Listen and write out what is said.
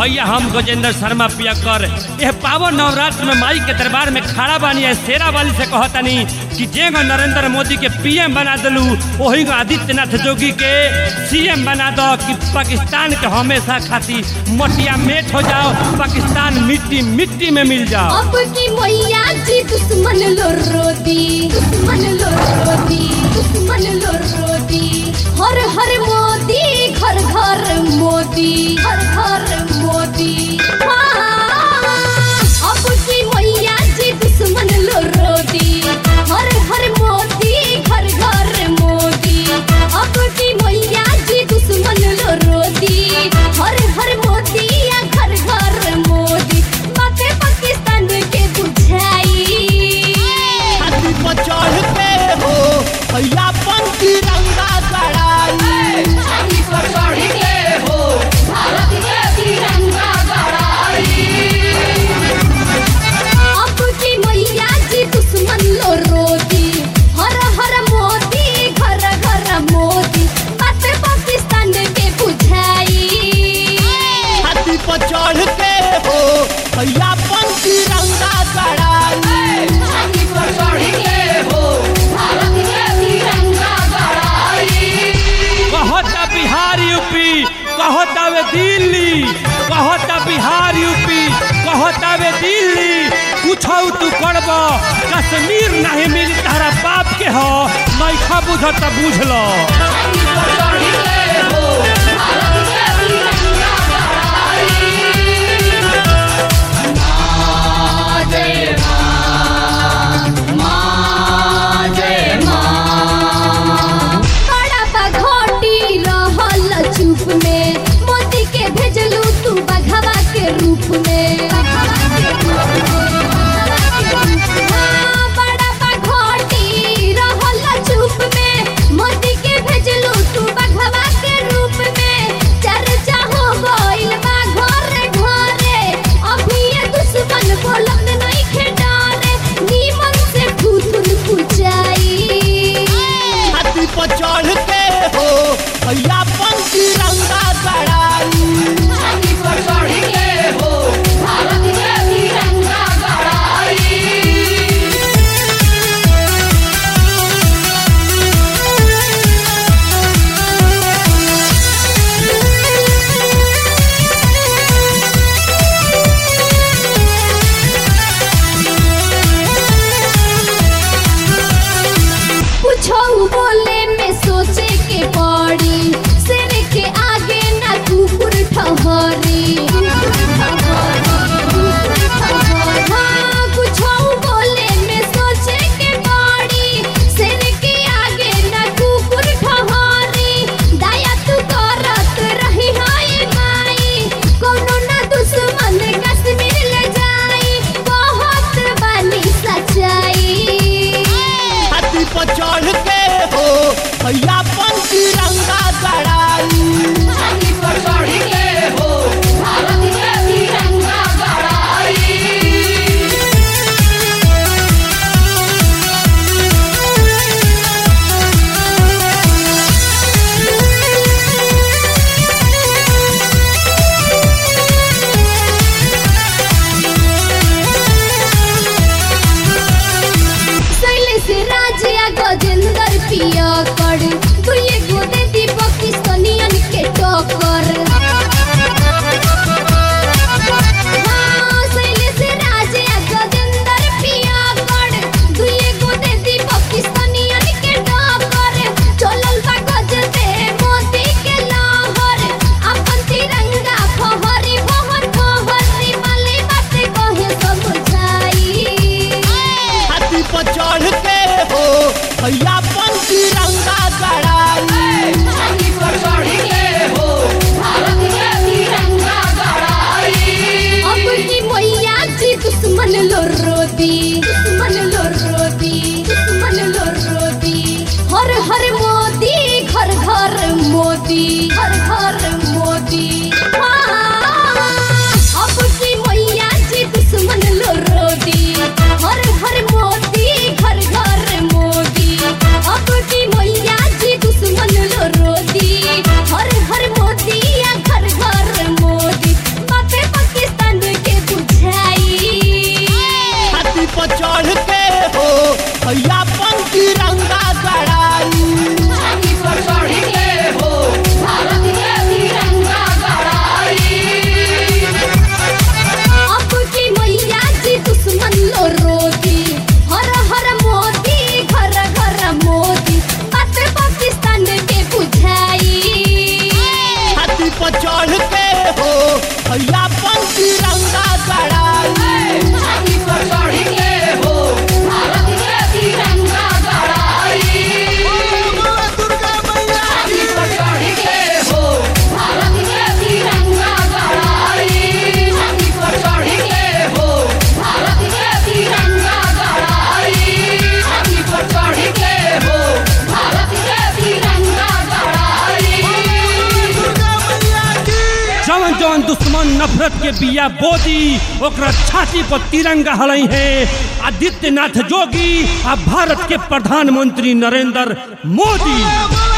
भैया हम गजेंद्र शर्मा पियकर यह पावन नवरात्र में माई के दरबार में खड़ा बानी है शेरा वाली से कहतनी कि जेगो नरेंद्र मोदी के पीएम बना दलू वही को आदित्यनाथ जोगी के सीएम बना दो कि पाकिस्तान के हमेशा खातिर मटिया मेट हो जाओ पाकिस्तान मिट्टी मिट्टी में मिल जाओ अब की मैया जी दुश्मन लो रोदी दुश्मन लो रोदी दुश्मन लो रोदी हर हर मोदी घर घर मोदी घर घर मोदी हाँ। अब की मैया जी दुश्मन लो रोदी हर हर मोदी घर घर मोदी अब की मैया जी दुश्मन लो रोदी हर हर मोदी या घर घर मोदी बातें पाकिस्तान के बुझाई छाती पर चढ़ के हो भैया पन तिरंगा गड़ाई छाती पर चढ़ के हो भारत के तिरंगा अब की मैया जी दुश्मन लो रोती हर हर मोदी घर घर मोदी बात पाकिस्तान के बुझाई छाती पर चढ़ के हो भैया पन तिरंगा गड़ाई छाती पर चढ़ के हो भारत के तिरंगा कहता बिहार यूपी कहता वे दिल्ली कहता बिहार यूपी कहता वे दिल्ली कुछ तू करब कश्मीर नहीं मिली तारा बाप के हो नैखा बुझ त बुझ लो बड़ा बघोटी रहल चुप में मोदी के भेजलू तू बघवा के रूप में हाँ, बड़ा बघोटी रहल चुप में मोदी के भेजलू तू बघवा के रूप में चर्चा हो गइल बा घरे घरे अभी ये दुश्मन बोलत नहीं खेडारे नीमन से फूथुन फुचाई छाती पर चढ़ के हो भैया पन तिरंगा गड़ाई छाती पर चढ़ के हो भारत के तिरंगा गड़ाई कुछो बोले में सोचे के पड़ी सिर के आगे ना कुकुर ठहरी हाँ, कुछो बोले में सोचे के पड़ी सिर के आगे ना कुकुर ठहरी दया तू करत रही हाय माई कोनो ना दुश्मन कश्मीर ले जाई बहुत बानी सच्चाई छाती पर चढ़ के हो भैया पन तिरंगा गड़ाई छाती पर चढ़ के हो भारत के तिरंगा गड़ाई शैलेश राजिया गजेंद्र पिया कर दुए गोदे दी पाकिस्तानियन के टक्कर हाँ, शैलेश राजिया गजेंद्र पिया कर दुए गोदे दी पाकिस्तानियन के टक्कर चलल बा गजते मोदी के लहर अपन तिरंगा फहरी बहर बहरी माली बात कहे समझाई छाती पर चढ़ के हो भैया पन तिरंगा गड़ाई छाती पर चढ़ के हो भारत के तिरंगा गड़ाई अब की मैया जी दुश्मन लो रोदी दुश्मन लो रोदी दुश्मन लो रोदी हर हर मोदी घर घर मोदी घर घर मोदी हाँ, अब की मैया जी दुश्मन लो रोदी हर हर मोदी घर घर मोदी पर चढ़ के हो भैया अपन तिरंगा गड़ाई छाती पर चढ़ के हो भारत के तिरंगा गड़ाई अब की मैया जी दुश्मन लो रोती हर हर मोदी घर घर मोदी बात पाकिस्तान के बुझाई छाती पर चढ़ के हो भैया अपन तिरंगा गड़ाई छाती पर चढ़ के हो भारत के तिरंगा गड़ाई दुर्गा मैया छाती पर चढ़ के हो भारत के तिरंगा गड़ाई छाती पर चढ़ के हो भारत के तिरंगा गड़ाई छाती पर चढ़ के हो भारत के तिरंगा गड़ाई दुर्गा मैया की जवन जवन दुश्मन नफरत के बिया बोदी ओकरा छाती पर तिरंगा हलई है आदित्यनाथ जोगी आ भारत के प्रधानमंत्री नरेंद्र मोदी